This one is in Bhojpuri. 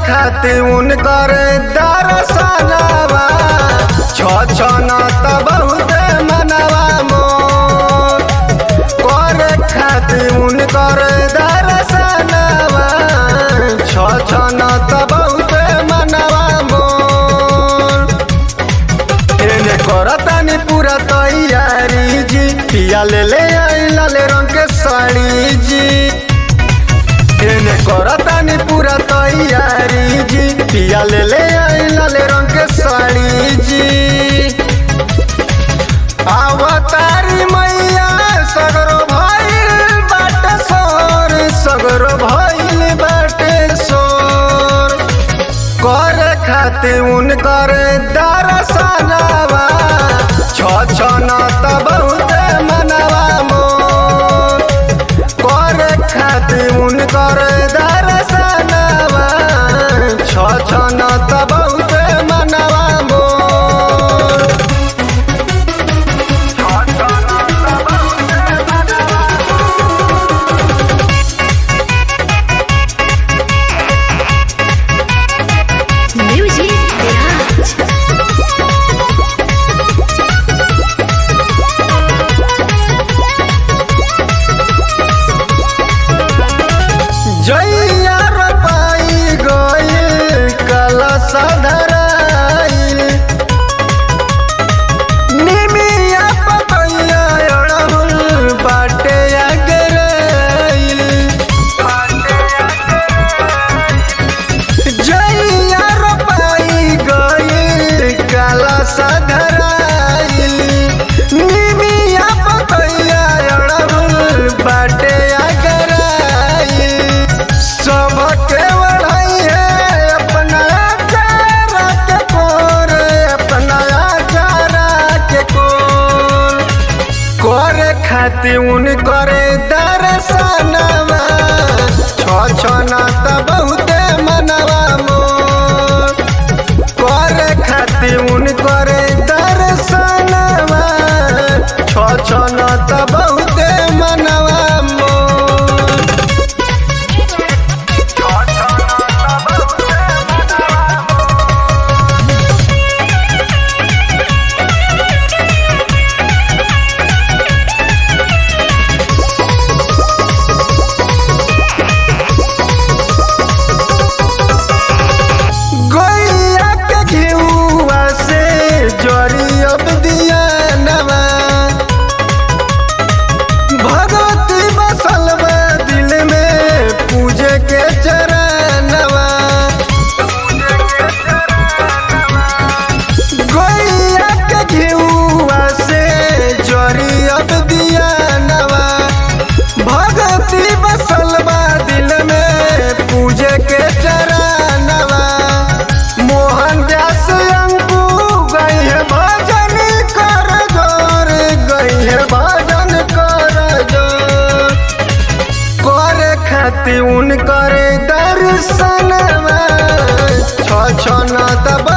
खातिर उनकर दरसनवा छ छ न त बहुत मनवा मोर करे खातिर उनकर दरसनवा छ छ न त बहुत मनवा मोर एने करतानी पूरा तैयारी जी पिया ले ले आई लाल रंग के साड़ी जी एने करतानी पूरा तैयारी जी पिया ले ले आई लाल रंग के साड़ी जी अवतारी मैया सगरो भइल बाटे सोर सगरो भइल बाटे सोर करे खातिर उनकर दरसनवा छ छ न त बहुत मनवा मोर करे खातिर उनकर दरसनवा छ छ न त बहुत मनवा मोर Music Garage. जैया रोपाई गइल कलश धराइल निमिया पतैया अड़हुल बाटे अगराइल जैया रोपाई गइल कलश धराइल निमिया पतैया अड़हुल बाटे अगराइल सबके बढ़ाई है अपना चारा के कोर अपना चारा के कोर करे खातिर उन करे दर्शनवा छ छ न त बहुते मनवा मोर करे खातिर उन करे दर्शनवा छ छ न त बहुते मनवा मोर गैया के घिउआ से जरी अब दिया नवा भगवती बसल बा दिल में पूजे के चरणवा गैया के घिउआ से जरी अब दिया नवा भगवती बसल बा दिल में पूजे के चरणवा मोहन दास अंकु गई है भजन कर जोर गई है भजन कर जोर करे खातिर उन करे दर्शनवा छ छ न त